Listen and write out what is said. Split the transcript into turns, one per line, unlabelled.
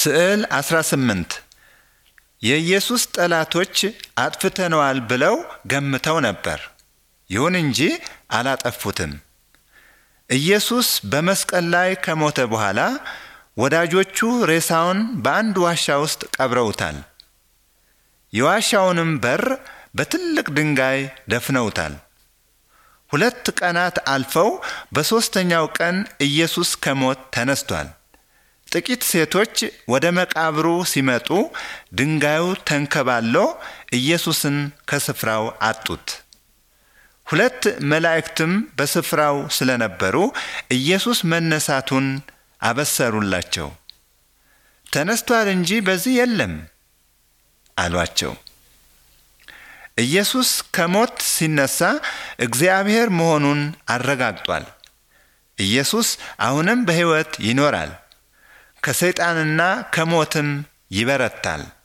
ስዕል 18 የኢየሱስ ጠላቶች አጥፍተነዋል ብለው ገምተው ነበር። ይሁን እንጂ አላጠፉትም። ኢየሱስ በመስቀል ላይ ከሞተ በኋላ ወዳጆቹ ሬሳውን በአንድ ዋሻ ውስጥ ቀብረውታል። የዋሻውንም በር በትልቅ ድንጋይ ደፍነውታል። ሁለት ቀናት አልፈው በሦስተኛው ቀን ኢየሱስ ከሞት ተነስቷል። ጥቂት ሴቶች ወደ መቃብሩ ሲመጡ ድንጋዩ ተንከባሎ ኢየሱስን ከስፍራው አጡት። ሁለት መላእክትም በስፍራው ስለነበሩ ኢየሱስ መነሳቱን አበሰሩላቸው። ተነስቷል እንጂ በዚህ የለም አሏቸው። ኢየሱስ ከሞት ሲነሳ እግዚአብሔር መሆኑን አረጋግጧል። ኢየሱስ አሁንም በሕይወት ይኖራል፣ ከሰይጣንና ከሞትም ይበረታል።